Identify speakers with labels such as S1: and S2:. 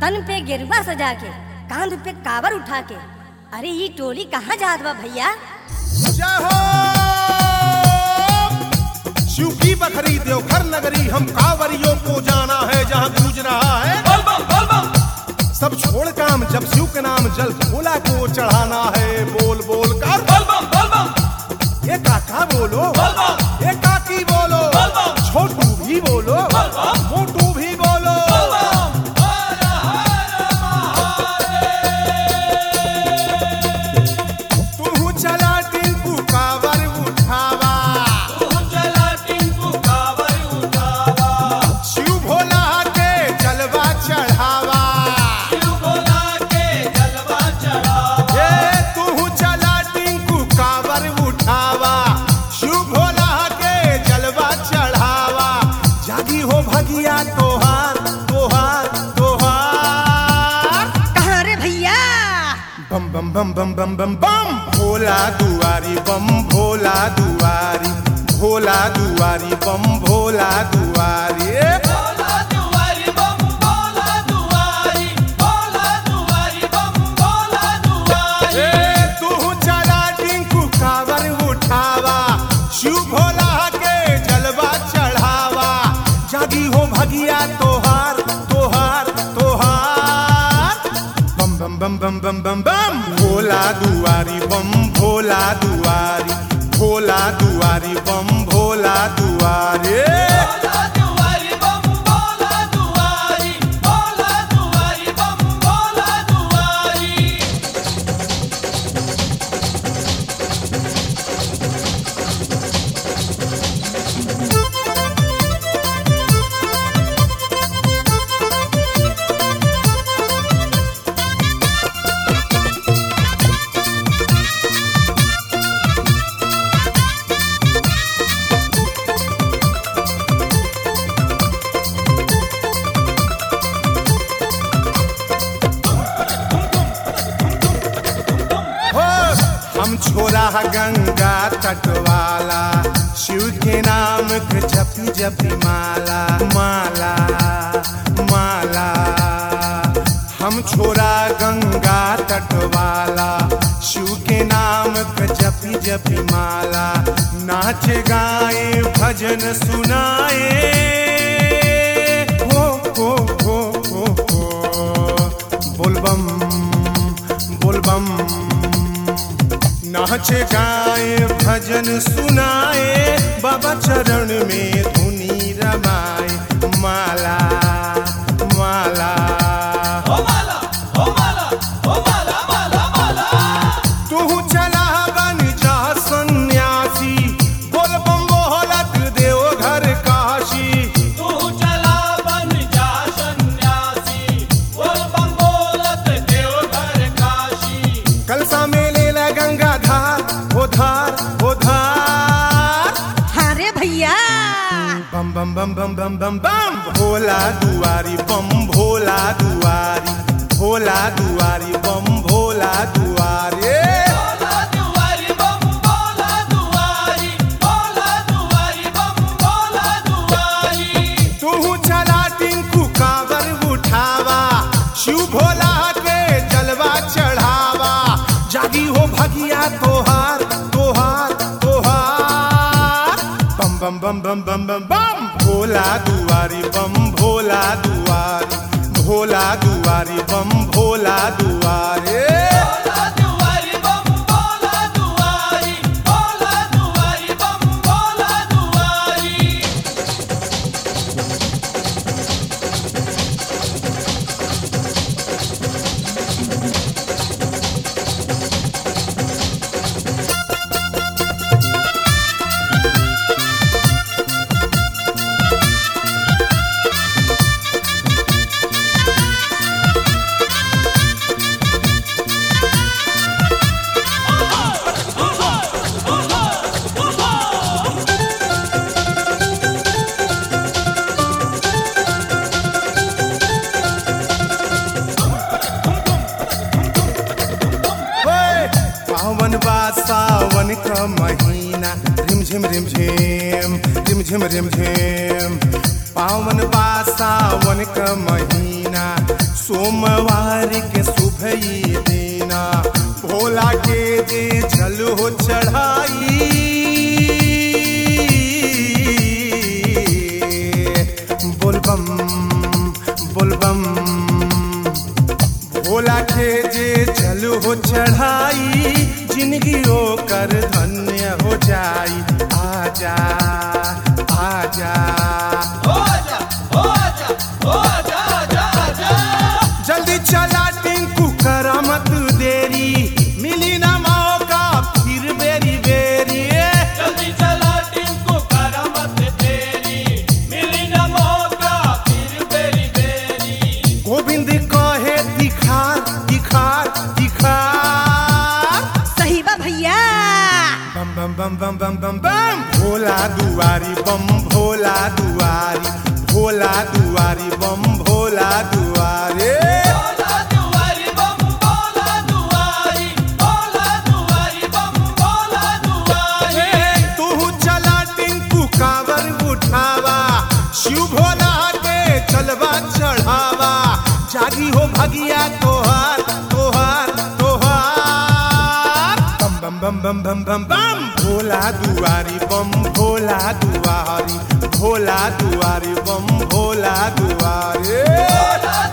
S1: तन पे गिरवा सजा के कांध पे कावर उठा के अरे ये टोली कहाँ जात बा भैया
S2: जय हो शिव की बखरी देवघर नगरी हम कांवरियों को जाना है जहाँ गूंज रहा है सब छोड़ काम जब शिव के नाम जल भोला को चढ़ाना है बोल बोल कर ये काका बोलो ये काकी बोलो छोटू भी बोलो मोटू भी बोलो तू चला टिंकू कावर उठावा शिव भोला के जलवा चढ़ावा ये तू चला टिंकू कावर उठावा शिव भोला के जलवा चढ़ावा जागी हो भगिया तोहार तोहार तोहार
S1: कहाँ रे भैया
S2: बम बम बम बम बम बम बम भोला दुआरी बम भोला दुआरी भोला दुआरी बम भोला दुआरी ए, तू चला टिंकू कावर उठावा शिव भोला के जलवा चढ़ावा जागी हो भगिया तोहार तोहार तोहार बम बम बम बम बम बम बम भोला दुआरी बम भोला दुआरी भोला दुआरी बम भोला दुआरी हो हम छोरा गंगा तट वाला शिव के नाम के जपी जपी माला माला माला हम छोरा गंगा तट वाला शिव के नाम के जपी जपी माला नाच गाए भजन सुनाए हो हो हो हो हो बोलबम बोलबम नाच गाए भजन सुनाए बाबा चरण में धुनी रमाए माला माला तू चला बन जा सन्यासी बोल बम बोलत देव घर काशी कलसा में ले ला गंगा धार हो धार हो धार
S1: हाँ रे भैया
S2: बम बम बम बम बम बम बम भोला दुआरी बम भोला दुआरी भोला दुआरी बम भोला दुआरी तू चला टिंकू कावर उठावा शिव भोला के जलवा चढ़ावा जागी हो भगिया तोहार तोहार तोहार बम बम बम बम बम बम बम भोला दुआरी बम भोला दुआरी भोला दुआरी बम भोला दुआरी होय, पावन बा सावन का महीना रिम झिम रिम झिम रिम झिम रिम झिम पावन बा सावन का महीना सोमवार के सुबह ही देना भोला के जे जल हो चढ़ाई बोलबम बोलबम भोला के जे जल हो चढ़ाई जिंदगी कर धन्य हो जाई आजा आजा जल्दी चला टिंकू करा मत देरी मिली ना मौका फिर बेरी बेरी
S3: जल्दी चला टिंकू करा मत तेरी मिली न मौका फिर बेरी बेरी
S2: गोविंद कहे दिखार दिखार दिखार
S1: सही बा भैया
S2: बम बम बम बम बम बम बम भोला दुआरी बम भोला दुआरी भोला दुआरी बम भोला दुआरे
S3: बोला दुआरी बम बोला दुआरी बोला दुआरी बम बोला दुआरी
S2: तू चला टिंकू कावर उठावा शिव भोला के चलवा चढ़ावा जागी हो भगिया तोहार तोहार तोहार बम बम बम बम बम बम बम भोला दुआरी बम भोला दुआरी भोला दुआरी बम भोला दुआरी
S3: बोला